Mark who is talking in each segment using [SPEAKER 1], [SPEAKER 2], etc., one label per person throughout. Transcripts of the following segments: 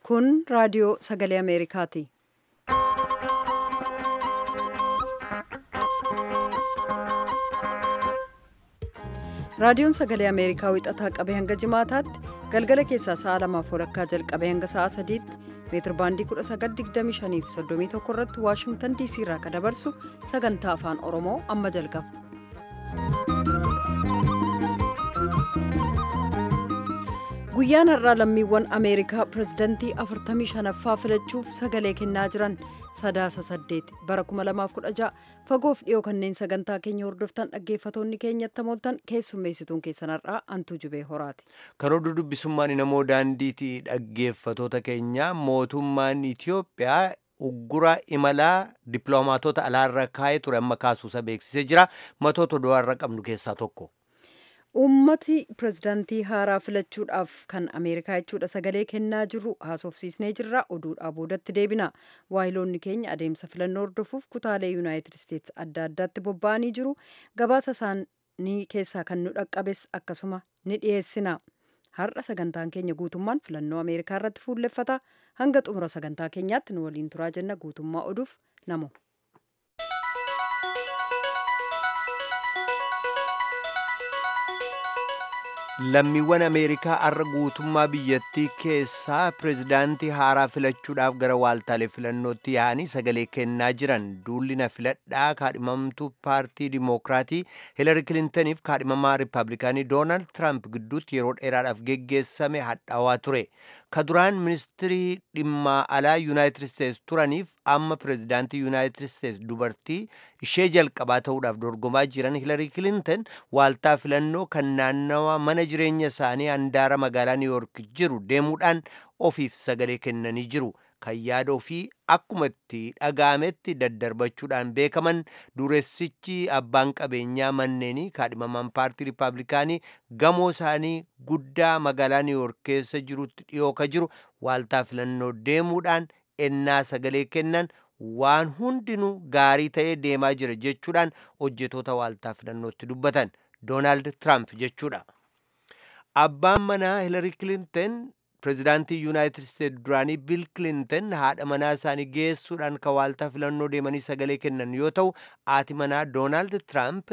[SPEAKER 1] Kun raadiyoo sagalee Ameerikaati. Raadiyoon sagalee Ameerikaa wixataa qabee hanga jimaataatti galgala keessaa sa'a lamaaf walakkaa jalqabee hanga sa'a sadiitti meetir baandii 1925 fi 31 irratti Waashingtan DC irraa kan dabarsu sagantaa afaan Oromoo amma jalqaba. Guyyaan har'aa lammiiwwan Ameerikaa pirezidantii 45ffaa filachuuf sagalee kennaa jiran sadaasa saddeet bara 2016 fagoof dhiyoo kanneen sagantaa keenya hordoftan dhaggeeffatoonni keenyatti mooltan keessummeessituun keessan har'aa antuu jubee horaati.
[SPEAKER 2] Karoora dubbisummaan namoo daandiitii dhaggeeffatoota keenya mootummaan Itiyoophiyaa uggura imalaa dippiloomaatota alaarra kaa'ee ture amma kaasuusa beeksisee jira matoota du'aarra qabnu keessaa tokko.
[SPEAKER 1] Uummati pirezidaantii haaraa filachuudhaaf kan Ameerikaa jechuudha sagalee kennaa jirru haasofsiisnee jirra oduudhaa boodatti deebina. Waahiloonni keenya adeemsa filannoo hordofuuf kutaalee Yuunaayitid Isteetsi adda addaatti bobba'anii jiru. Gabaasa isaanii keessaa kan nu dhaqqabes akkasuma ni dhiyeessina. Har'a sagantaan keenya guutummaan filannoo Ameerikaa irratti fuulleffata. Hanga xumura sagantaa keenyaatti nu waliin turaa jenna guutummaa oduuf namo.
[SPEAKER 2] lammiiwwan ameerikaa har'a guutummaa biyyattii keessaa pirezidaantii haaraa filachuudhaaf gara waaltaalee filannootti yaa'anii sagalee kennaa jiran duulli na filadhaa kaadhimamtuu paartii dimookiraatii hiilari kilintaniif kaadhimamaa riippaabilikaanii doonaald tiraamp gidduutti yeroo dheeraadhaaf geggeessame hadhaawaa ture ka duraan ministirii dhimma alaa yuunaayitid isteets turaniif amma pirezidaantii yuunaayitid isteets dubartii ishee jalqabaa ta'uudhaaf dorgomaa jiran hiilari kilintan waaltaa filannoo kan naannawa mana jireenya isaanii handaara magaalaa niiwuork jiru deemuudhaan ofiif sagalee kennanii jiru kan yaada ofii akkuma itti dhaga'ametti daddarbachuudhaan beekaman dureessichi abbaan qabeenyaa manneenii kaadhimamaan paartii riippaabilikaanii gamoo isaanii guddaa magaalaa niiwuork keessa jirutti dhiyoo ka jiru waaltaa filannoo deemuudhaan ennaa sagalee kennan waan hundinuu gaarii ta'ee deemaa jira jechuudhaan hojjetoota waaltaa filannootti dubbatan doonaald tiraamp jechuudha. abbaan manaa hiilari kilintan pirezidaantii yuunaayitid isteet duraanii biil kilintan haadha manaa isaanii geessuudhaan ka waaltaa filannoo deemanii sagalee kennan yoo ta'u haati manaa doonaald tiraamp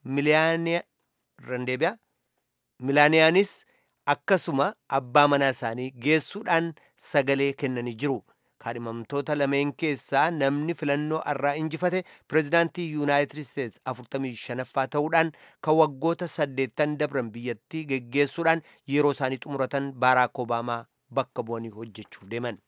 [SPEAKER 2] milaaniyaanis akkasuma abbaa manaa isaanii geessuudhaan sagalee kennanii jiru. kaadhimamtoota lameen keessaa namni filannoo irraa injifate pirezidaantii yuunaayitid isteets 45ffaa ta'uudhaan kan waggoota 8 dabran biyyattii geggeessuudhaan yeroo isaanii xumuratan baaraak obaamaa bakka bu'anii hojjechuuf deeman.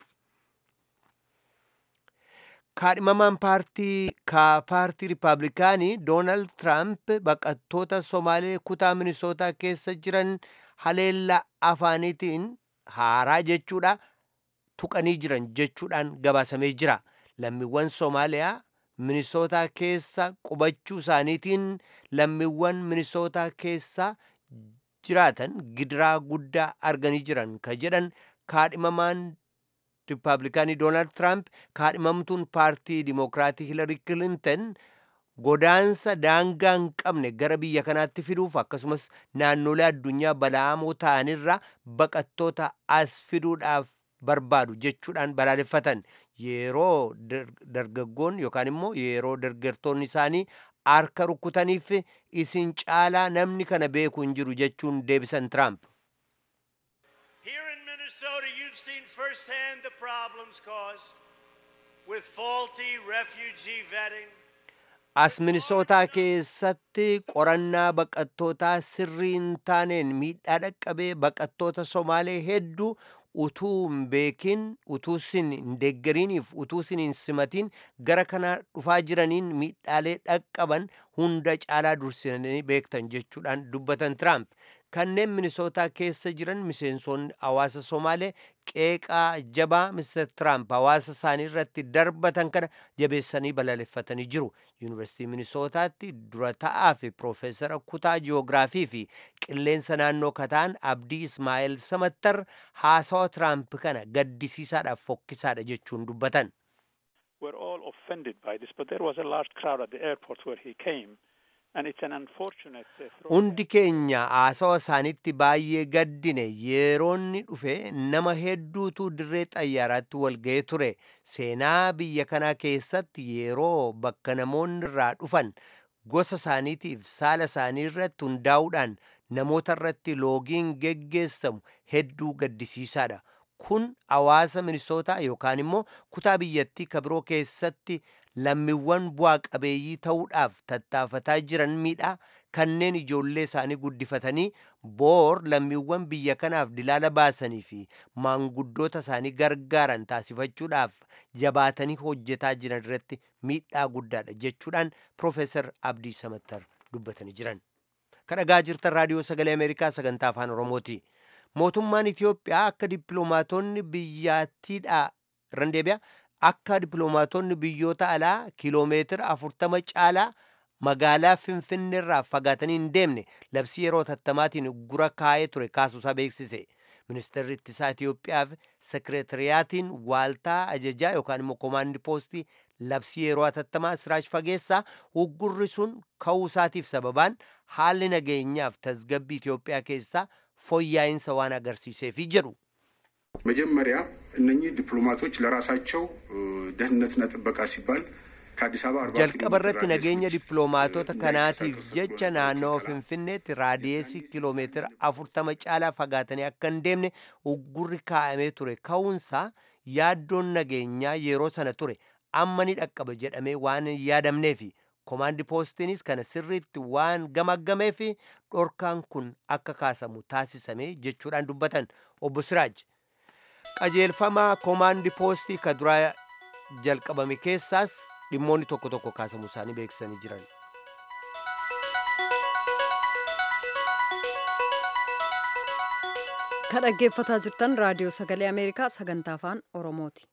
[SPEAKER 2] kaadhimamaan paartii ka paartii riippaabilikaanii doonaald tiraamp baqattoota somaalee kutaa minisootaa keessa jiran haleellaa afaaniitiin haaraa jechuudha. tuqanii jiran jechuudhaan gabaasamee jira lammiiwwan soomaaliyaa minisootaa keessa qubachuu isaaniitiin lammiiwwan minisootaa keessa jiraatan gidiraa guddaa arganii jiran ka jedhan kaadhimamaan riippaabilikaanii doonaald tiraamp kaadhimamtuun paartii dimookiraatii hiilari kilintan godaansa daangaa hin qabne gara biyya kanaatti fiduuf akkasumas naannolee addunyaa bala'amoo ta'anirra baqattoota as fiduudhaaf barbaadu jechuudhaan balaaleffatan yeroo dargaggoon yookaan immoo yeroo dargaggoonni isaanii harka rukkutaniif isin caalaa namni kana beeku hin jiru jechuun deebisan tiraamp.
[SPEAKER 3] Here in Minnesota, you've seen firsthand the problems caused with faulty refugee vetting.
[SPEAKER 2] As minisootaa keessatti qorannaa baqattootaa sirrii hin taaneen miidhaa dhaqqabee baqattoota Somaalee hedduu utuu hin beekin utuu sin hin deeggariiniif utuu sin hin simatiin gara kana dhufaa jiraniin miidhaalee dhaqqaban hunda caalaa dursanii beektan jechuudhaan dubbatan tiraamp kanneen minisootaa keessa jiran miseensonni hawaasa somaalee qeeqaa jabaa mister tiraamp hawaasa isaanii irratti darbatan kana jabeessanii balaaleffatanii jiru yuunivarsiitii minisootaatti dura ta'aa fi piroofeesara kutaa jiyoogiraafii fi qilleensa naannoo kataan abdii ismaa'eel samattar haasawa tiraamp kana gaddisiisaadhaaf fokkisaadha jechuun dubbatan.
[SPEAKER 4] We're all offended by this, but there was a large crowd at the airport where he came.
[SPEAKER 2] hundi keenya haasawa isaanitti baay'ee gaddine yeroonni dhufe nama hedduutu dirree xayyaaraatti walga'ee ture seenaa biyya kanaa keessatti yeroo bakka namoonni irraa dhufan gosa isaaniitiif saala isaanii irratti hundaa'uudhaan namoota irratti loogiin geggeessamu hedduu gaddisiisaadha kun hawaasa minisootaa yookaan immoo kutaa biyyattii kabiroo keessatti lammiiwwan bu'aa qabeeyyii ta'uudhaaf tattaafataa jiran miidhaa kanneen ijoollee isaanii guddifatanii boor lammiiwwan biyya kanaaf dilaala baasanii fi maanguddoota isaanii gargaaran taasifachuudhaaf jabaatanii hojjetaa jiran irratti miidhaa guddaadha jechuudhaan Profeesar Abdii Samattar dubbatanii jiran. Kadhagaa jirtan raadiyoo sagalee Ameerikaa sagantaa afaan Oromooti. Mootummaan Itiyoophiyaa akka dippiloomaatonni biyyattiidha irran deebi'a akka dippiloomaatonni biyyoota alaa kiiloomeetira afurtama caalaa magaalaa finfinnee irraa fagaatanii hin deemne labsii yeroo tattamaatiin gura kaa'ee ture kaasuusaa beeksise. Ministeerri ittisaa Itiyoophiyaaf sekireetiriyaatiin waaltaa ajajaa yookaan immoo koomaandi poostii labsii yeroo hatattamaa Siraaj Fageessaa uggurri sun ka'uu isaatiif sababaan haalli nageenyaaf tasgabbii Itiyoophiyaa keessaa fooyya'insa waan agarsiiseefi jedhu.
[SPEAKER 4] መጀመሪያ እነኚህ ዲፕሎማቶች ለራሳቸው ደህንነትና ጥበቃ ሲባል ከአዲስ አበባ አርባ
[SPEAKER 2] jalqaba irratti nageenya dippiloomaatota kanaatiif jecha naannoo finfinneetti raadiyeesii kiiloomeetira afurtama caalaa fagaatanii akka hin deemne uggurri kaa'amee ture ka'uunsaa yaaddoon nageenyaa yeroo sana ture amma ni dhaqqaba jedhamee waan hin yaadamneefi koomaandi poostiinis kana sirriitti waan gamaggameef dhorkaan kun akka kaasamu taasisame jechuudhaan dubbatan obbo Siraaj. qajeelfama koomaandi poostii ka duraa jalqabame keessaas dhimmoonni tokko tokko kaasamuu isaanii beeksisanii jiran.
[SPEAKER 1] Kan dhaggeeffataa jirtan raadiyoo sagalee Ameerikaa sagantaa afaan Oromooti.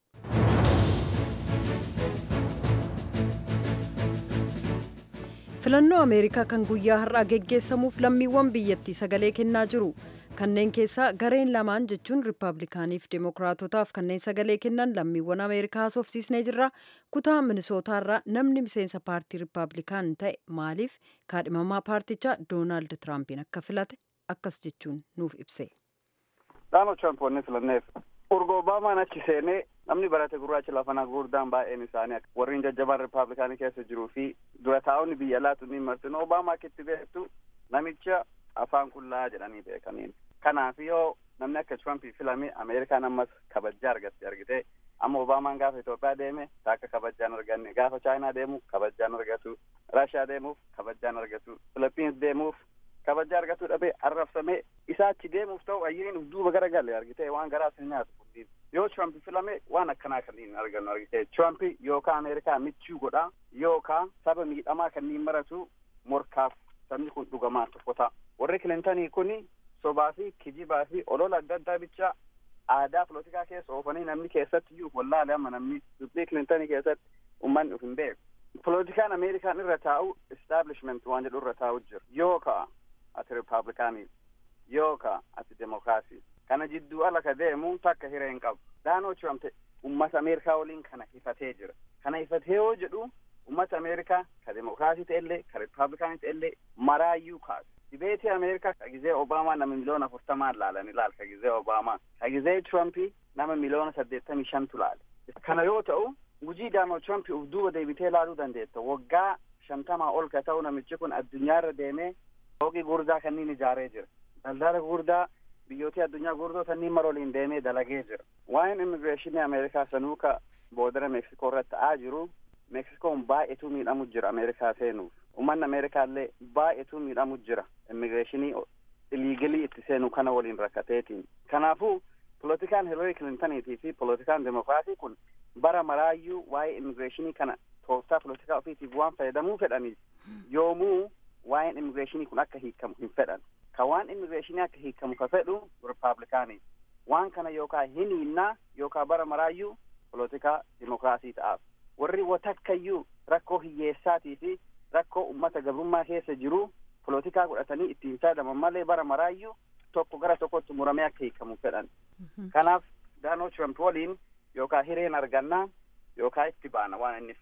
[SPEAKER 1] Filannoo Ameerikaa kan guyyaa har'aa geggeessamuuf lammiiwwan biyyattii sagalee kennaa jiru. kanneen keessaa gareen lamaan jechuun riippaabilikaaniif deemokiraatotaaf kanneen sagalee kennan lammiiwwan ameerikaa haasofsiisnee jirra kutaa minisootaarraa namni miseensa paartii riippaabilikaan ta'e maaliif kaadhimamaa paartichaa doonaald tiraampiin akka filate akkas jechuun nuuf ibse.
[SPEAKER 5] Doonaald Tiraamp wanni filanneef urga Obaamaan achi seenee namni barate gurraacha lafanaa gurguddaan baay'een isaanii warreen jajjabaan riippaabilikaanii keessa jiruu fi dura taa'onni biyya laatu ni martin Obaamaa akitti beektu namicha afaan qullaa jedhanii beekaniin. Kanaaf yoo namni akka Trump filame Ameerikaan ammas kabajaa argatti argite amma Obaamaan gaafa Itoophiyaa deeme takka kabajaan arganne gaafa Chaayinaa deemu kabajaan argatu Raashiyaa deemuuf kabajaan argatu Filipiins deemuuf kabajaa argatu dhabee arrabsamee isaa achi deemuuf ta'u ayyiriin uf duuba gara galee argite waan garaa sin nyaatu kunniin yoo Trump filame waan akkanaa kanniin argannu argite Trump yookaan Ameerikaa michuu godhaa yookaan saba miidhamaa kanniin maratu morkaaf sabni kun dhugamaa tokko ta'a warri Kilintanii kuni sobaa fi kijibaa fi olola adda addaa bicha aadaa polotikaa keessa oofanii namni keessatti iyyuu wallaale amma namni dubbii kilintanii keessatti ummanni uf hin beeku. Polotikaan Ameerikaan irra taa'u establishment waan jedhu irra taa'u jira. Yoo ka'a ati riippaabilikaanii yoo ka'a ati demokiraasii. Kana jidduu ala ka deemu takka hiree hin qabu. Daanoo Trump ummata Ameerikaa waliin kana hifatee jira. Kana hifatee yoo jedhu ummata Ameerikaa ka demokiraasii ta'ellee ka riippaabilikaanii ta'ellee maraayyuu kaasu. dibeetii ameerikaa ka gizee obaamaa nama miliyoona afurtamaan laalan ilaal ka gizee obaamaa ka gizee trumpii nama miliyoona saddeettamii shantu laale kana yoo ta'u hujii doonaald trump uf duuba deebitee ilaaluu dandeetta waggaa shantamaa ol ka ta'u namichi kun addunyaarra deemee fooqii gurdaa kanniin ijaaree jira daldala gurdaa biyyootii addunyaa gurdoo sanniin maroliin deemee dalagee jira waa'een immigireeshinii ameerikaa sanuu ka boodara meeksikoo irratti ta'aa jiru meeksikoon baay'eetu miidhamu jira ameerikaa seenuuf ummanni ameerikaa illee baay'eetu miidhamu jira immigireeshinii iliigilii itti seenu kana waliin rakkateetiin kanaafuu polotikaan hilarii kilintaniitii fi polotikaan demokiraatii kun bara maraayyuu waa'ee immigireeshinii kana tooftaa polotikaa ofiitiif waan fayyadamuu fedhaniif yoomuu waa'een immigireeshinii kun akka hiikamu hin fedhan ka waan immigireeshinii akka hiikamu ka fedhu riippaabilikaanii waan kana yookaa hin hinnaa yookaa bara maraayyuu polotikaa demokiraasii ta'aaf warri watakkayyuu rakkoo hiyyeessaatii fi rakkoo ummata gabrummaa keessa jiru polotikaa godhatanii ittiin fayyadaman malee bara maraayyuu tokko gara tokkotti muramee akka hiikamu fedhan. Kanaaf Doonaald Trump waliin yookaan hireen argannaa yookaan itti baana waan inni fidu.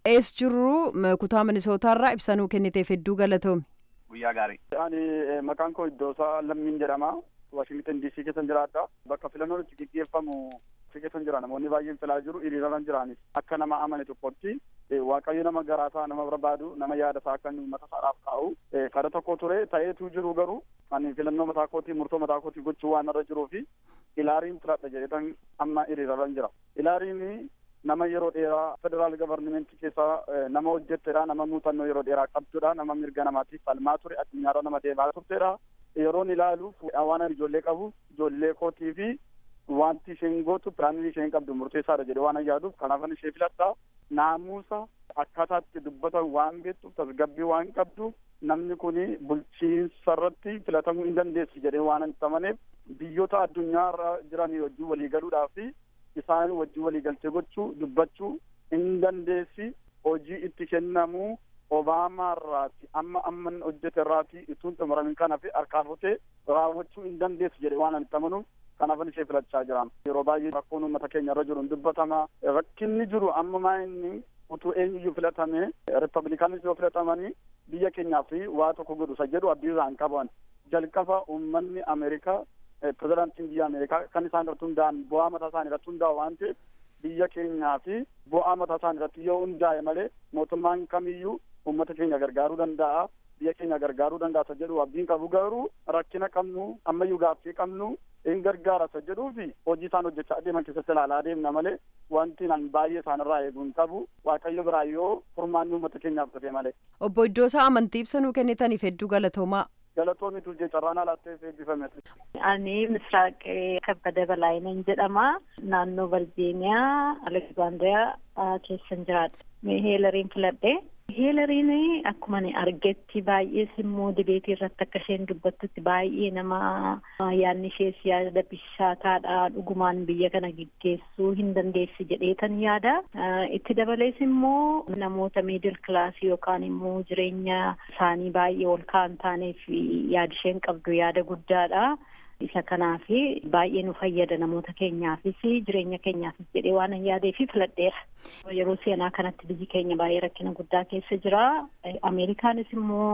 [SPEAKER 1] ees jirru kutaa minisootaarraa ibsanuu kenniteef hedduu galatoomi.
[SPEAKER 5] Guyyaa gaarii.
[SPEAKER 6] Ani maqaan koo Iddoosaa Lammiin jedhama. Waashingtan DC keessan jiraadha. Bakka filannoon itti gaggeeffamu achi keessan jira namoonni baay'een filaa jiru hiriiraan jiraanis akka nama amane tokkotti waaqayyo nama garaasaa nama barbaadu nama yaada isaa akka uummata isaadhaaf taa'u kada tokko ture ta'eetu jiru garuu ani filannoo mataa kootii murtoo mataa kootii gochuu waan irra jiruu fi ilaariin filadha jedhetan amma hiriiraan jira. Ilaariin nama yeroo dheeraa federaal gavarnimentii keessaa nama hojjettedha nama muuxannoo yeroo dheeraa qabdudha nama mirga namaatiif falmaa ture addunyaarra nama deemaa turtedha. yeroon ilaaluuf waan ani ijoollee qabu ijoollee kootii fi wanti isheen gootu piraanii isheen qabdu murteessaadha jedhe waan yaaduuf kanaafan ishee filadha naamusa akkaataatti dubbatan waan beektuuf tasgabbii waan qabdu namni kun bulchiinsa irratti filatamuu hin dandeessu jedhee waan hin amaneef biyyoota addunyaa irra jiran wajjin walii galuudhaaf isaan wajjin walii galtee gochuu dubbachuu hin dandeessi hojii itti kennamuu obaamaa irraati amma amman hojjete irraati ituun xumuramin kana fi harkaan futee raawwachuu hin dandeessu jedhe waan ani amanuuf kanaafan ishee filachaa jiran yeroo baay'ee rakkoon uummata keenya irra jiru hin dubbatama rakkinni jiru amma maa inni utuu eenyuyyuu filatame ripablikanis yoo filatamanii biyya keenyaaf waa tokko godhu isa jedhu abdii isaan qaban jalqaba uummanni ameerikaa pirezidaantiin biyya ameerikaa kan isaan irratti hundaa'an bu'aa mataa isaanii irratti hundaa'u waan ta'eef biyya keenyaa fi bu'aa mataa isaanii irratti yoo hundaa'e malee mootummaan kamiyyuu uummata keenya gargaaruu danda'a biyya keenya gargaaruu danda'a isa jedhu abdiin qabu garuu rakkina qabnu ammayyuu gaaffii qabnu hin gargaara isa jedhuu fi hojii isaan hojjechaa adeeman keessatti ilaalaa adeemna malee wanti nan baay'ee isaanirraa eeguu hin qabu waaqayyo biraa yoo furmaanni uummata keenyaaf dhufe malee.
[SPEAKER 1] Obbo Iddoosaa amantii ibsanuu kennitaniif hedduu galatoomaa.
[SPEAKER 6] Galatoomi tuujee carraan alaatteef eebbifame.
[SPEAKER 7] Ani Misraaq Kabbada Balaayinan jedhama. Naannoo Virgiiniyaa Aleksaandriyaa keessan jiraadha. Heelariin filadhe. Heelariin akkuma ani argetti baay'ee immoo dibeetii irratti akka isheen dubbattutti baay'ee nama yaadni ishees yaada bishaataadha dhugumaan biyya kana gaggeessuu hin dandeessi jedheetan yaada. Itti dabalees immoo namoota miidil kilaasii yookaan immoo jireenya isaanii baay'ee ol ka'an taaneef yaada isheen qabdu yaada guddaadha. isa kanaaf baay'ee nu fayyada namoota keenyaafis jireenya keenyaafis jedhee waan yaadeef filadheera. Yeroo seenaa kanatti biyyi keenya baay'ee rakkina guddaa keessa jira. Ameerikaanis immoo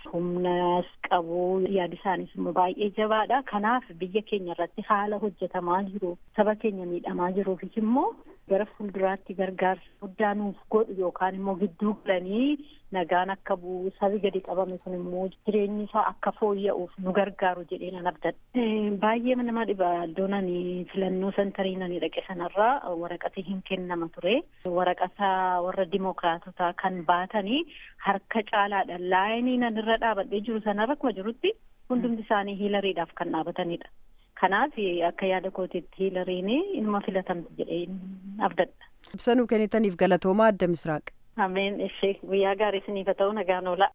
[SPEAKER 7] humnas qabu yaadi isaanis immoo baay'ee jabaadha. Kanaaf biyya keenya irratti haala hojjetamaa jiru saba keenya miidhamaa jiruufis immoo gara fuulduraatti gargaarsa guddaa nuuf godhu yookaan immoo gidduu galanii nagaan akka bu'u sabi gadi qabame kun immoo jireenyi isaa akka fooyya'uuf nu gargaaru jedhee nan abdadha. Baay'ee nama dhiba iddoon ani filannoo santarii nani dhaqe sanarraa waraqati hin kennama ture. Waraqata warra dimookiraatotaa kan baatanii harka caalaadha. Laayinii nan irra dhaabadhee jiru sanarra akkuma jirutti hundumti isaanii hiilariidhaaf kan dhaabatanidha. Kanaaf akka yaada kootiitti hiilariin inuma filatamti jedhee abdadha.
[SPEAKER 1] Ibsanuu kennitaniif galatoomaa adda misraaq.
[SPEAKER 7] Ameen ishee guyyaa gaarii isiniif haa ta'u nagaan oola.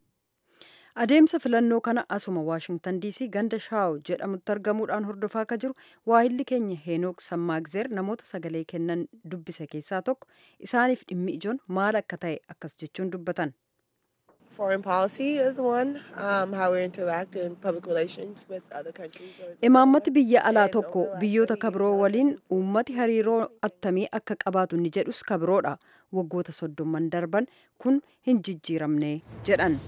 [SPEAKER 1] Adeemsa filannoo kana asuma Waashingtan DC ganda Shaaw jedhamutti argamuudhaan hordofaa akka jiru waahilli keenya Heenook Sammaagzeer namoota sagalee kennan dubbise keessaa tokko isaaniif dhimmi ijoon maal akka ta'e akkas jechuun dubbatan.
[SPEAKER 8] Foreign policy is one, um, how we interact in public relations with other countries.
[SPEAKER 1] Imaammati biyya alaa tokko biyyoota kabiroo waliin uummati hariiroo attamii akka qabaatu ni jedhus kabiroodha. Waggoota soddomman darban kun hin jijjiiramne jedhan.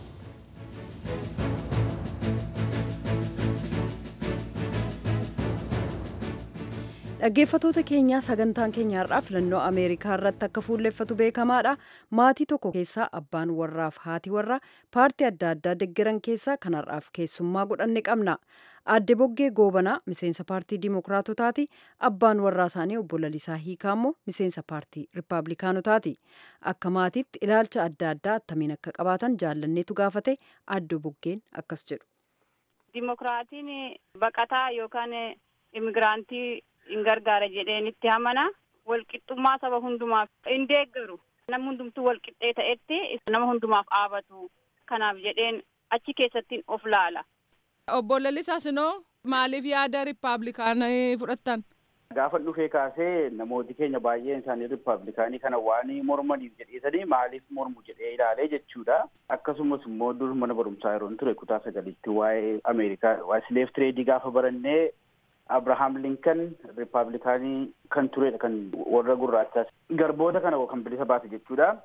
[SPEAKER 1] dhaggeeffatoota keenyaa sagantaan keenya har'aa filannoo ameerikaa irratti akka fuulleffatu beekamaadha maatii tokko keessaa abbaan warraaf haati warraa paartii adda addaa deggeran keessaa kan har'aaf keessummaa godhanne qabna adde boggee goobanaa miseensa paartii dimookiraatotaati abbaan warraa isaanii obbo Lalisaa Hiikaa immoo miseensa paartii rippaabilikaanotaati akka maatiitti ilaalcha adda addaa attamiin akka qabaatan jaallanneetu gaafate adde boggeen akkas jedhu.
[SPEAKER 9] Dimookiraatiin baqataa yookaan imigiraantii hin gargaara jedheen itti amana walqixxummaa saba hundumaaf hin deeggaru nama hundumtuu walqixxee ta'etti nama hundumaaf dhaabatu kanaaf jedheen achi keessattiin of laala.
[SPEAKER 10] Obbo Lalisaa Sinoo maaliif yaada riippaabilikaanii fudhattan?
[SPEAKER 6] Gaafa dhufee kaasee namooti keenya baay'een isaanii riippaabilikaanii kana waan mormaniif jedheesanii maaliif mormu jedhee ilaalee jechuudha. Akkasumas immoo dur mana barumsaa yeroo ture kutaa sagalitti waa'ee Ameerikaa waa'ee sileef tireedii gaafa barannee Abrahaam Linkan riippaabilikaanii kan turedha kan warra gurraachaas garboota kana kan bilisa baase jechuudha.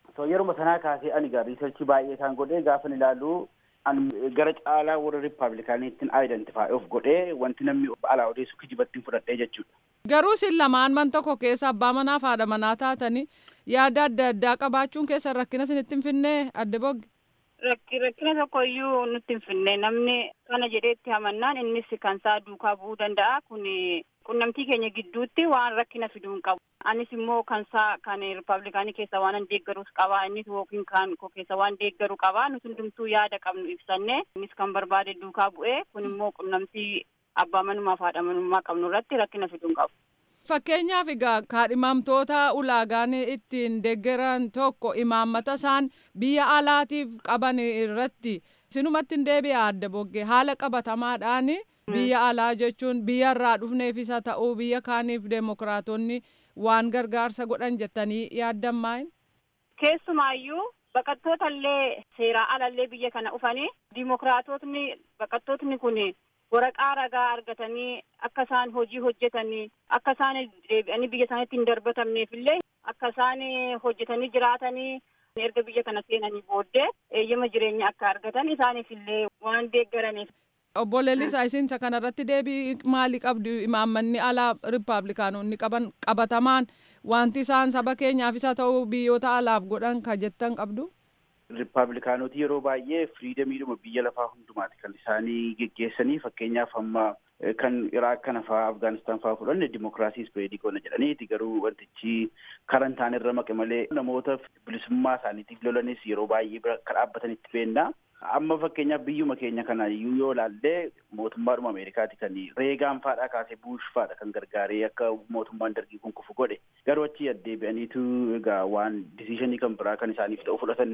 [SPEAKER 11] So yeruma sanaa kaasee ani gaa riisarchii baay'ee isaan godhee gaafa ilaalu ani gara caalaa warra riippaabilikaaniittiin aayidentifaa'i of godhee wanti namni alaa odeessu kijibattiin fudhadhee jechuudha.
[SPEAKER 10] Garuu isin lamaan man tokko keessa abbaa manaa fi haadha manaa taatanii yaada adda addaa qabaachuun keessan rakkina isinitti hin finnee adde bogge.
[SPEAKER 9] Rakki rakkina tokko iyyuu nutti hin finne namni kana jedheetti hamannaan innis kan isaa duukaa bu'uu danda'a kun qunnamtii keenya gidduutti waan rakkina fiduu hin qabu. Anis immoo kan isaa kan riippaabilikaanii keessa waan deeggarus qaba innis yookiin kan koo keessa waan deeggaru qaba nuti hundumtuu yaada qabnu ibsanne innis kan barbaade duukaa bu'ee kun immoo qunnamtii abbaa manummaa fi haadha manummaa qabnu irratti rakkina fiduu hin qabu.
[SPEAKER 10] Fakkeenyaaf egaa kaadhimamtoota ulaagaan ittiin deeggaran tokko imaammata isaan biyya alaatiif qaban irratti sinumatti hin deebi'a adda boggee haala qabatamaadhaan biyya alaa jechuun biyya irraa dhufneefis haa ta'uu biyya kaaniif deemokiraatonni waan gargaarsa godhan jettanii yaaddan maayin?
[SPEAKER 9] Keessumaayyuu baqattoota illee seeraa alallee biyya kana dhufanii diimokiraatotni baqattootni kun waraqaa ragaa argatanii akka isaan hojii hojjetanii akka isaan deebi'anii biyya isaaniitti hin darbatamneef illee akka isaan hojjetanii jiraatanii erga biyya kana seenanii booddee eeyyama jireenya akka argatan isaaniif illee waan deeggaraniif.
[SPEAKER 10] Obbo Leellisaa isinsa kanarratti deebii maalii qabdu imaammanni alaa riippaabilikaanonni qaban qabatamaan wanti isaan saba keenyaafis haa ta'u biyyoota alaaf godhan ka jettan qabdu.
[SPEAKER 11] Riippaabilikaanoti yeroo baay'ee firiidamiidhuma biyya lafaa hundumaati kan isaanii geggeessanii fakkeenyaaf amma kan Iraaq kana fa'aa Afgaanistaan fa'aa fudhanne dimokiraasii ispeedii goona jedhaniiti garuu wantichi karan ta'an irra maqe malee namoota bilisummaa isaaniitiif lolanis yeroo baay'ee bira akka dhaabbatanitti beekna. Amma fakkeenyaaf biyyuma keenya kana iyyuu yoo ilaalle mootummaadhuma Ameerikaati kan reegaan faadhaa kaasee buush faadha kan gargaaree akka mootummaan dargii kun kufu godhe garuu achi addeebi'aniitu egaa waan disishinii kan biraa kan isaaniif ta'u fudhatan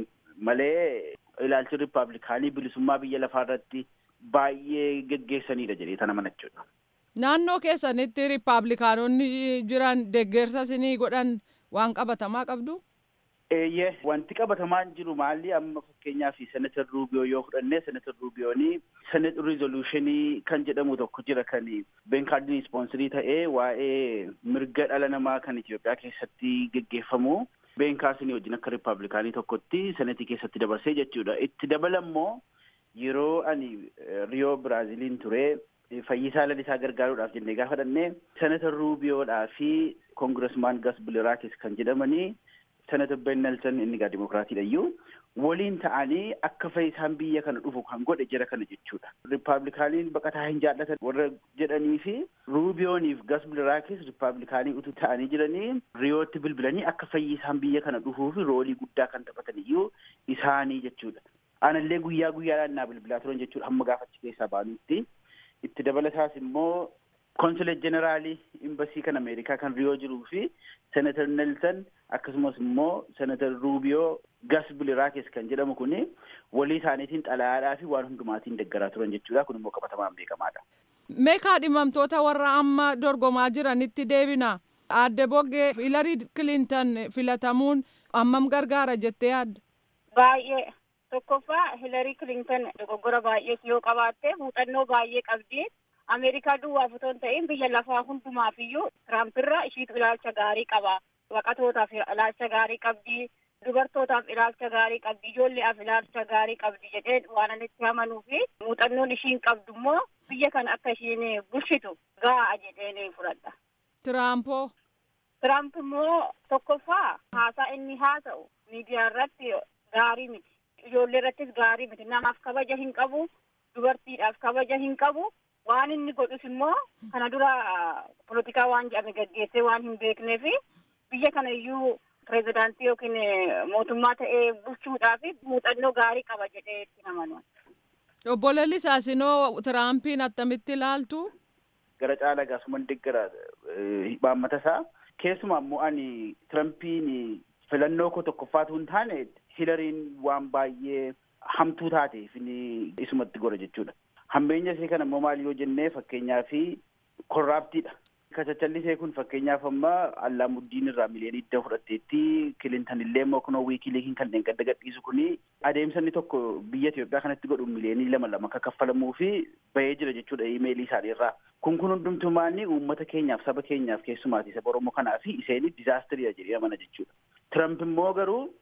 [SPEAKER 11] malee ilaalchi riippaabilikaanii bilisummaa biyya lafaa irratti baay'ee geggeessanidha jedhee tana manachuudha.
[SPEAKER 10] Naannoo keessanitti riippaabilikaanonni jiran deeggarsa isinii godhan waan qabatamaa qabdu?
[SPEAKER 11] Eeyyee wanti qabatamaan jiru maalli amma fakkeenyaaf senatar Ruubiyoo yoo fudhanne senatar Ruubiyoonii senet rizolushinii kan jedhamu tokko jira kan beenkaardiin ispoonsirii ta'ee waa'ee mirga dhala namaa kan Itoophiyaa keessatti geggeeffamu beenkaarsinii wajjin akka riippaabilikaanii tokkotti senetii keessatti dabarsee jechuudha. Itti dabalammoo yeroo ani Riyoo Biraaziliin ture fayyisaa lalisaa gargaaruudhaaf jennee gaafa dhannee senatar Ruubiyoodhaa fi koongiresmaan Gas Biliraakis kan jedhamanii senatar Ben Nelson inni gaa dimokiraatiidha iyyuu waliin ta'anii akka fayyisaan biyya kana dhufu kan godhe jira kana jechuudha. Riippaabilikaaniin baqataa hin jaallatan warra jedhanii fi Ruubiyooniif Gas Biliraakis riippaabilikaanii utuu ta'anii jiranii riyootti bilbilanii akka fayyisaan biyya kana dhufuu fi roolii guddaa kan taphatan iyyuu isaanii jechuudha. Anallee guyyaa guyyaadhaan naa bilbilaa turan jechuudha hamma gaafachi keessaa baanutti. Itti dabalataas immoo konsulet jeneraalii imbasii kan ameerikaa kan riyoo jiruu fi senatar nelson akkasumas immoo senatar ruubiyoo gas biliraakis kan jedhamu kun walii isaaniitiin xalayaadhaa fi waan hundumaatiin deeggaraa turan jechuudha kun immoo qabatamaan beekamaadha.
[SPEAKER 10] Meekaa dhimamtoota warra amma dorgomaa jiranitti deebina. Aadde Boggee Hilarii Kilintan filatamuun ammam gargaara jettee yaadda?
[SPEAKER 9] Baay'ee. Tokkoffaa Hilarii Kilintan dogoggora baay'ee yoo qabaatte muuxannoo baay'ee qabdi. Ameerikaa duwwaaf otoo hin ta'in biyya lafaa hundumaaf iyyuu Tiraampiirra ishiitu ilaalcha gaarii qaba. Baqatootaaf ilaalcha gaarii qabdi. Dubartootaaf ilaalcha gaarii qabdi. Ijoolleef ilaalcha gaarii qabdi jedhee waan ani itti amanuu fi muuxannoon ishiin qabdu immoo biyya kana akka ishiin bulchitu ga'a jedhee fudhadha.
[SPEAKER 10] Tiraampoo.
[SPEAKER 9] Tiraamp immoo tokkoffaa haasaa inni haasa'u miidiyaa irratti gaarii miti. Ijoollee irrattis gaarii miti. Namaaf kabaja hin qabu. Dubartiidhaaf kabaja hin qabu. waan inni godhus immoo kana dura polotikaa waan jedhame gaggeessee waan hin beeknee fi biyya kana iyyuu pirezidaantii yookiin mootummaa ta'ee bulchuudhaaf muuxannoo gaarii qaba jedhee itti amanu.
[SPEAKER 10] Obbo Lalisaa sinoo Tiraampiin attamitti ilaaltu?
[SPEAKER 11] Gara caalaa gaasuman deeggara hibaammata isaa keessumaa immoo ani Tirampiin filannoo koo tokkoffaatu hin taane Hilariin waan baay'ee hamtuu taateef isumatti godha jechuudha. hambeenya isee kana immoo maal yoo jennee fakkeenyaa fi korraaptiidha. Kachachallisee kun fakkeenyaaf amma Allaamuuddiin irraa miliyoonii idda fudhatteetti Kilintan illee immoo kunoo wiikiliikiin kanneen gadda gadhiisu kuni adeemsa inni tokko biyya Itoophiyaa kanatti godhu miliyoonii lama lama akka kaffalamuu fi bahee jira jechuudha imeelii isaanii irraa. Kun kun hundumtumaanni uummata keenyaaf saba keenyaaf keessumaati saba Oromoo kanaa fi iseen dizaastiriidha jedhee amana jechuudha. Tiramp immoo garuu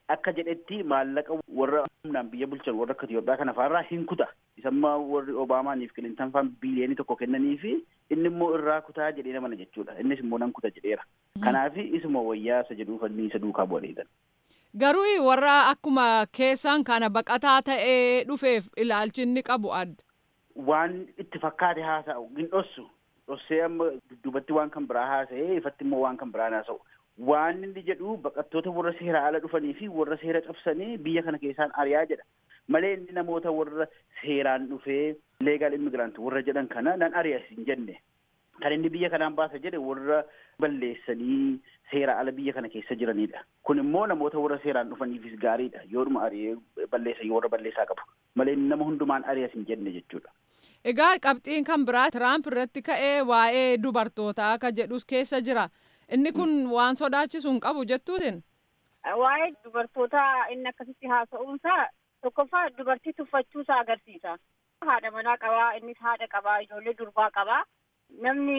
[SPEAKER 11] akka jedhetti maallaqa warra humnaan biyya bulchan warra akka Itoophiyaa kana faarraa hin kuta. Isamma warri Obaamaaniif Kilintan faan biiliyoonii tokko kennanii fi inni immoo irraa kutaa jedhee namana jechuudha. Innis immoo nan kuta jedheera. Kanaaf isuma wayyaa isa jedhuuf inni isa duukaa bu'aniidha.
[SPEAKER 10] Garuu warra akkuma keessan kana baqataa ta'ee dhufeef ilaalchi inni qabu adda.
[SPEAKER 11] Waan itti fakkaate haasa'u hin dhossu. Dhossee amma dudduubatti waan kan biraa haasa'ee ifatti immoo waan kan biraa haasa'u. Waan inni jedhu baqattoota warra seera ala dhufanii fi warra seera cabsanii biyya kana keessaan ari'aa jedha. Malee inni namoota warra seeraan dhufee leegaal immigiraant warra jedhan kana nan ari'as hin jenne. Kan inni biyya kanaan baasa jedhe warra balleessanii seera ala biyya kana keessa jiranidha. Kun immoo namoota warra seeraan dhufaniifis gaariidha. Yoodhuma ari'ee balleessan warra balleessaa qabu. Malee inni nama hundumaan ari'as hin jenne jechuudha.
[SPEAKER 10] Egaa qabxiin kan biraa Tiraamp irratti ka'ee waa'ee dubartootaa akka jedhus keessa jira. Inni kun waan sodaachisu hin qabu jettuusin.
[SPEAKER 9] Waa'ee dubartootaa inni akkasitti haasa'uunsaa tokkoffaa dubartii tuffachuusaa agarsiisa. Haadha manaa qabaa, innis haadha qabaa, ijoollee durbaa qabaa. Namni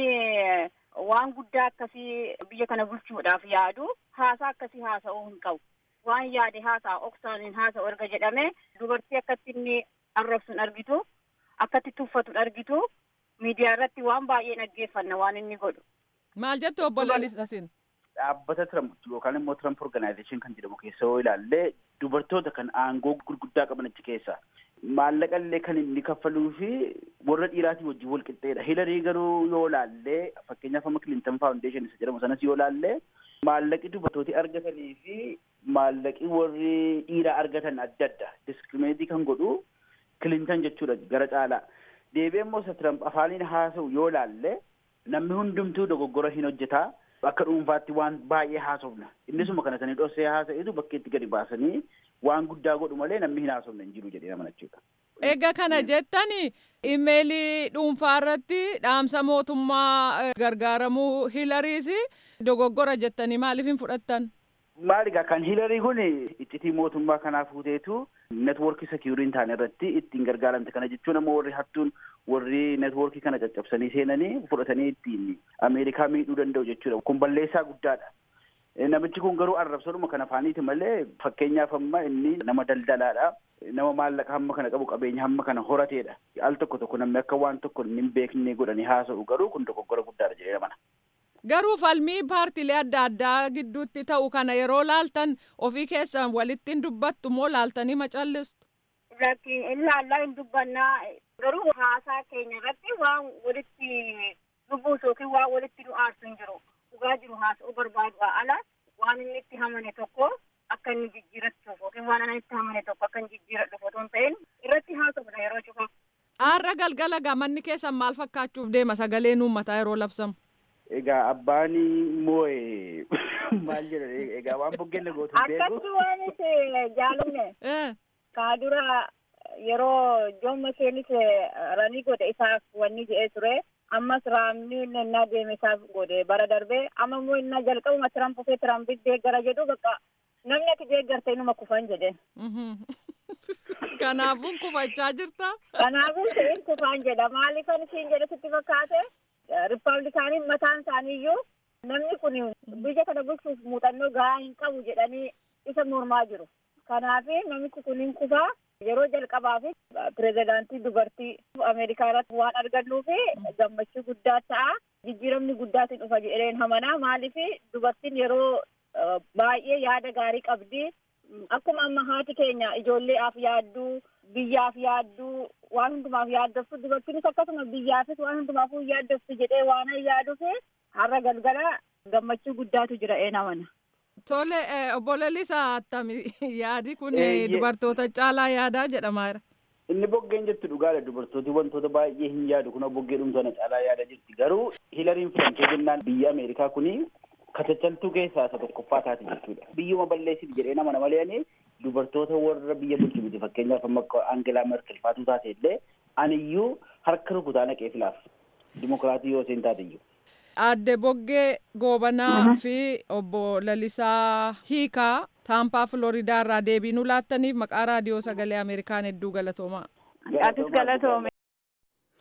[SPEAKER 9] waan guddaa akkasii biyya kana bulchuudhaaf yaadu haasaa akkasii haasa'uu hin qabu. Waan yaade haasaa oksaan hin haasa'u erga jedhame dubartii akkatti inni arrabsu hin argitu, akkatti tuffatu hin argitu, miidiyaa irratti waan baay'ee dhaggeeffanna waan inni godhu.
[SPEAKER 10] Maal jettu obbo Lalisasin?
[SPEAKER 11] Dhaabbata Tiramp yookaan immoo Tiramp Organization kan jedhamu keessa yoo ilaalle dubartoota kan aangoo gurguddaa qaban achi keessa maallaqa illee kan inni kaffaluu fi warra dhiiraatii wajjin wal qixxeedha. Hilarii garuu yoo ilaalle fakkeenyaaf amma Clinton Foundation isa jedhamu sanas yoo ilaalle maallaqi dubartooti argatanii fi maallaqi warri dhiiraa argatan adda adda diskirimeetii kan godhu Clinton jechuudha gara caalaa. Deebi'ee immoo isa Tiramp afaaniin haasa'u yoo ilaalle namni hundumtuu dogoggora hin hojjetaa. Akka dhuunfaatti waan baay'ee haasofna. Innisuma kana sanii dhossee haasa'etu bakka itti gadi baasanii waan guddaa godhu malee namni hin haasofne hin jiru jedhee nama jechuudha.
[SPEAKER 10] Egaa kana jettani imeelii dhuunfaa irratti dhaamsa mootummaa gargaaramuu hilariis dogoggora jettanii maaliif hin fudhattan?
[SPEAKER 11] Maali egaa kan hilarii kun iccitii mootummaa kanaa fuuteetu networkii sekiurii hin taane irratti ittiin gargaaramte kana jechuun ammoo warri hattuun warri networkii kana caccabsanii seenanii fudhatanii ittiin Ameerikaa miidhuu danda'u jechuudha. Kun balleessaa guddaadha. Namichi kun garuu arrabsoodhuma kan afaaniiti malee fakkeenyaaf amma inni nama daldalaadha. Nama maallaqa hamma kana qabu qabeenya hamma kana horateedha. Al tokko tokko namni akka waan tokko hin beekne godhanii haasa'u garuu kun dogoggora guddaadha jedhee mana.
[SPEAKER 10] Garuu falmii paartiilee adda addaa gidduutti ta'u kana yeroo laaltan ofii keessan walitti hin dubbattu moo laaltanii macallistu?
[SPEAKER 9] Lakkiin ilaallaa hin dubbannaa garuu haasaa keenya irratti waan walitti lubbuus yookiin waan walitti nu aarsu hin jiru. Dhugaa jiru haasa'uu barbaadu ala waan inni itti hamane tokko akka inni jijjiirachuuf yookiin waan inni itti hamane tokko akka inni jijjiiradhuuf otoo hin ta'in irratti haasofna yeroo cufa.
[SPEAKER 10] Aarra galgala gamanni keessan maal fakkaachuuf deema sagaleen uummataa yeroo labsamu?
[SPEAKER 11] Egaa abbaan moo'e maal jedhan egaa waan buggeen gootu beeku.
[SPEAKER 9] Akkatti waan itti jaalanne. Kaadura yeroo Joon Makeenis ranii godhe isaaf wanni jedhee ture. Ammas raamni innaa deeme isaaf godhe bara darbee amma immoo innaa jalqabuma Tiramp ofee Tirampiif deeggara jedhu bakka namni ati deeggarte inuma kufan jedhe.
[SPEAKER 10] Kanaafuu kufachaa jirta?
[SPEAKER 9] Kanaafuu siin kufaan jedha maaliifan isiin jedhe sitti fakkaate? Rippaabilikaaniin mataan isaaniiyyuu namni kun biyya kana bulchuuf muuxannoo gahaa hin qabu jedhanii isa mormaa jiru. Kanaaf namichi kun hin kufaa yeroo jalqabaaf pirezidaantii dubartii Ameerikaa irratti waan argannuuf gammachuu guddaa ta'a. Jijjiiramni guddaatiin dhufa jedheen hamanaa maaliif dubartiin yeroo baay'ee yaada gaarii qabdi. Akkuma amma haati keenya ijoolleedhaaf yaadduu biyyaaf yaadduu waan hundumaaf yaaddoftu dubartiinis akkasuma biyyaafis waan hundumaafuu yaaddoftu jedhee waan yaaduuf har'a galgala gammachuu guddaatu jira een amana.
[SPEAKER 10] Tole obbo Lalisaa attami yaadi kun dubartoota caalaa yaadaa jedhamaa jira.
[SPEAKER 11] Inni boggeen jettu dhugaadha dubartooti wantoota baay'ee hin yaadu kun boggee dhumtoota caalaa yaada jirti garuu hilariin filamtee jennaan biyya Ameerikaa kuni katachaltuu keessaa isa tokkoffaa taati jechuudha. Biyyuma balleessiti jedhee nama nama leeni dubartoota warra biyya bulchu miti fakkeenyaaf amma akka Aangelaa Merkel faatuu taate illee aniyyuu harka rukutaa naqee filaaf dimokiraatii yoo isheen taate iyyuu.
[SPEAKER 10] Aadde Boggee Goobanaa fi obbo Lalisaa Hiikaa Taampaa Filoridaa irraa deebii nu laattaniif maqaa raadiyoo sagalee Ameerikaan hedduu galatoomaa.
[SPEAKER 9] Atis galatoome.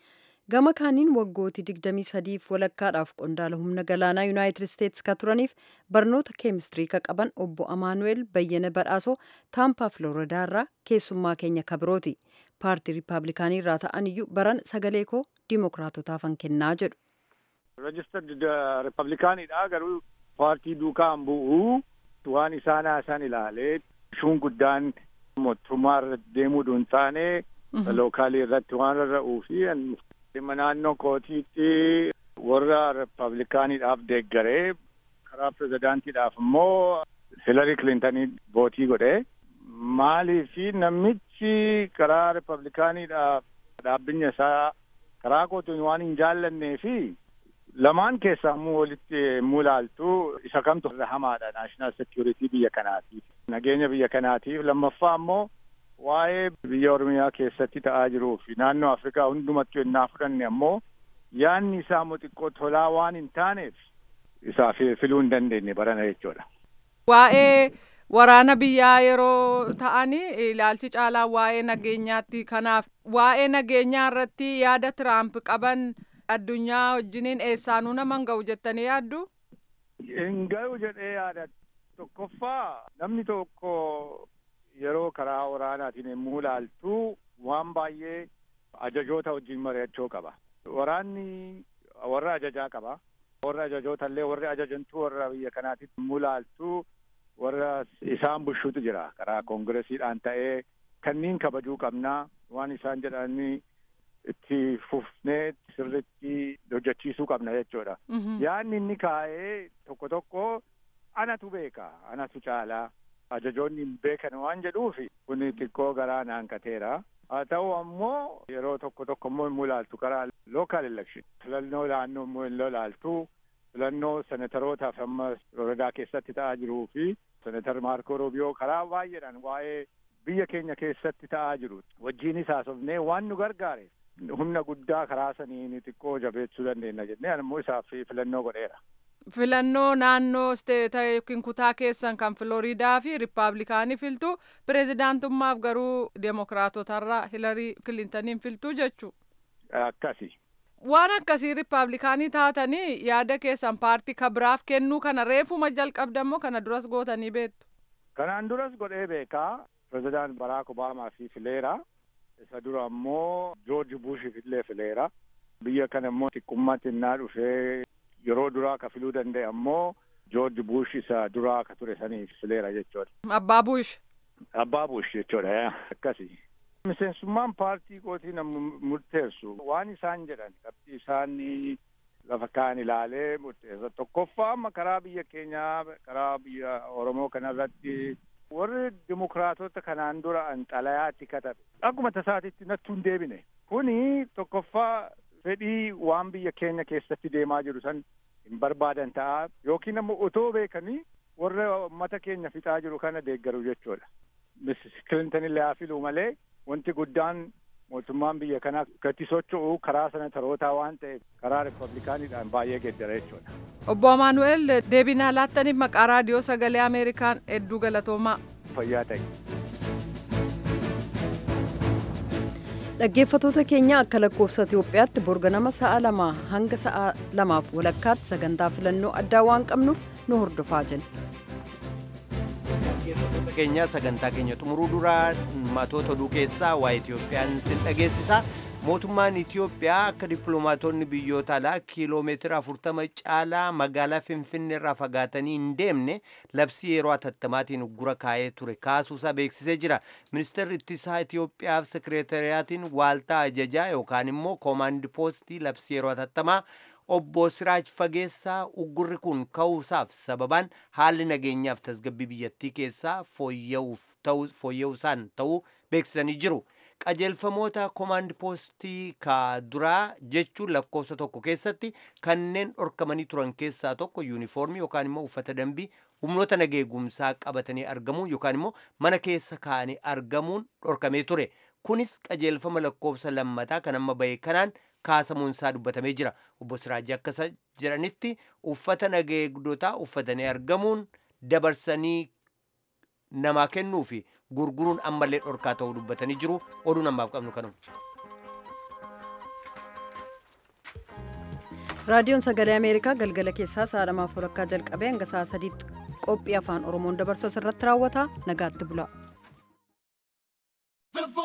[SPEAKER 1] gama kaaniin waggootii 23f walakkaadhaaf qondaala humna galaanaa yuunaayitid isteetsi ka turaniif barnoota keemistirii ka qaban obbo amaanu'eel bayyana badhaasoo taampaa filooridaarraa keessummaa keenya kabirooti paartii riippaabilikaanii irraa ta'an iyyuu baran sagalee koo diimokiraatotaafan kennaa jedhu.
[SPEAKER 12] rejistard riippaabilikaaniidha garuu paartii duukaan bu'uu waan isaan haasan ilaalee shuun guddaan mootummaa irra deemuu hin taane lookaalii irratti waan rarra'uu fi naannoo kootiitti warra riippaabilikaaniidhaaf deeggaree karaa pirezidaantiidhaaf immoo hilarii kilintanii vootii godhe maalii fi namichi karaa riippaabilikaaniidhaaf dhaabbinya isaa karaa kootiin waan hin jaallannee fi lamaan keessaa immoo walitti mulaaltu isa kamtu irra hamaadha naashinaal sekiyuritii biyya kanaatiif nageenya biyya kanaatiif lammaffaa immoo waa'ee biyya oromiyaa keessatti ta'aa jiruu fi naannoo afrikaa hundumatti yennaa fudhanne ammoo yaanni isaa immoo xiqqoo tolaa waan hin taaneef isaa filuu hin dandeenye barana jechuudha.
[SPEAKER 10] Waa'ee waraana biyyaa yeroo ta'anii ilaalchi caalaa waa'ee nageenyaatti kanaaf waa'ee nageenyaa irratti yaada tiraamp qaban addunyaa wajjiniin eessaanuu nama hin ga'u jettanii yaaddu?
[SPEAKER 12] Hin ga'u jedhee yaada. Tokkoffaa namni tokko yeroo karaa waraanaatiin yommuu ilaaltu waan baay'ee ajajoota wajjin mari'achuu qaba. Waraanni warra ajajaa qaba. Warra ajajoota illee warri ajajantu warra biyya kanaatitti yommuu ilaaltu warra isaan bulchuutu jira. Karaa koongiresiidhaan ta'ee kanneen kabajuu qabnaa waan isaan jedhanii itti fufnee sirritti hojjechiisuu qabna jechuudha. Yaanni inni kaa'ee tokko tokko anatu beeka anatu caalaa ajajoonni hin beekan waan jedhuufi kun xiqqoo garaa naankateera. Haa ta'u ammoo yeroo tokko tokko immoo hin ilaaltu karaa lookaal elekshin filannoo naannoo immoo hin ilaaltu filannoo senetarootaaf amma Floridaa keessatti ta'aa jiruu fi senetar Maarko Roobiyoo karaa baay'eedhaan waa'ee biyya keenya keessatti ta'aa jiru wajjiinis haasofnee waan nu gargaare humna guddaa karaa saniin xiqqoo jabeessuu dandeenya jennee ammoo isaaf filannoo godheera.
[SPEAKER 10] Filannoo naannoo isteeta yookiin kutaa keessan kan Filoriidaa fi Riippaabilikaanii filtu pireezidaantummaaf garuu Deemokiraatotarraa Hilarii Kilintaniin filtuu jechuu.
[SPEAKER 12] Akkasi.
[SPEAKER 10] Waan akkasii Riippaabilikaanii taatanii yaada keessan paartii kabiraaf kennuu kana reefuma jalqabdammoo kana duras gootanii beektu.
[SPEAKER 12] Kanaan duras godhee beekaa pireezidaant Baraak Obaamaa fi fileera. isa dura ammoo joorji buushif illee fileera biyya kana immoo xiqqummaatti innaa dhufee yeroo duraa ka filuu danda'e ammoo joorji buush isa duraa ka ture saniif fileera jechuudha.
[SPEAKER 10] Abbaa buush.
[SPEAKER 12] Abbaa buush jechuudha akkasi. Miseensummaan paartii kootii nama murteessu waan isaan jedhan qabxii isaan lafa kaan ilaalee murteessa tokkoffaa amma karaa biyya keenyaa karaa biyya Oromoo kanarratti warri dimokiraatota kanaan dura an xalayaatti katabe akkuma tasaatitti nattu hin deebine kuni tokkoffaa fedhii waan biyya keenya keessatti deemaa jiru san hin barbaadan ta'a yookiin ammoo otoo beekanii warra ummata keenya fixaa jiru kana deeggaru jechuudha. Missis Kilintan illee haa filuu malee wanti guddaan mootummaan biyya kanaa gatti socho'u karaa senetarootaa waan ta'eef karaa riippablikaaniidhaan baay'ee geeddara jechuudha.
[SPEAKER 10] Obbo Amaanu'eel deebinaa laattaniif maqaa raadiyoo sagalee Ameerikaan hedduu galatoomaa.
[SPEAKER 12] Fayyaa ta'e.
[SPEAKER 1] Dhaggeeffatoota keenya akka lakkoofsa Itoophiyaatti borganama sa'a lamaa hanga sa'a lamaaf walakkaatti sagantaa filannoo addaa waan qabnuuf nu hordofaa jenna.
[SPEAKER 2] Dhaggeeffattoota keenya sagantaa keenya xumuruu duraa matoota oduu keessaa waa'ee Itoophiyaan sin dhageessisa. Mootummaan Itoophiyaa akka dippiloomaatonni biyyoota alaa kiiloomeetira 40 caalaa magaalaa Finfinnee irraa fagaatanii hin deemne labsii yeroo atattamaatiin uggura kaa'ee ture kaasuusaa beeksisee jira. Ministeerri ittisaa Itoophiyaaf sekireetariyaatiin waaltaa ajajaa yookaan immoo koomaandi poostii labsii yeroo atattamaa obbo Siraaj Fageessaa uggurri kun ka'uusaaf sababaan haalli nageenyaaf tasgabbii biyyattii keessaa fooyya'uusaan ta'uu beeksisanii jiru. qajeelfamoota koomaandi poostii ka duraa jechuun lakkoofsa tokko keessatti kanneen dhorkamanii turan keessaa tokko yuunifoormii yookaan immoo uffata dambii humnoota nageegumsaa qabatanii argamuun yookaan immoo mana keessa kaa'anii argamuun dhorkamee ture. Kunis qajeelfama lakkoofsa lammataa kan amma bahee kanaan kaasamuun isaa dubbatamee jira. Obbo Siraajii akka jedhanitti uffata nageegdotaa uffatanii argamuun dabarsanii namaa kennuu fi gurguruun ammallee dhorkaa ta'uu dubbatanii jiru oduu namaaf qabnu kanuma.
[SPEAKER 1] raadiyoon sagalee ameerikaa galgala keessaa sa'a lamaaf walakkaa jalqabee hanga sa'a sadiitti qophii afaan oromoon dabarsu irratti raawwata nagaatti bula.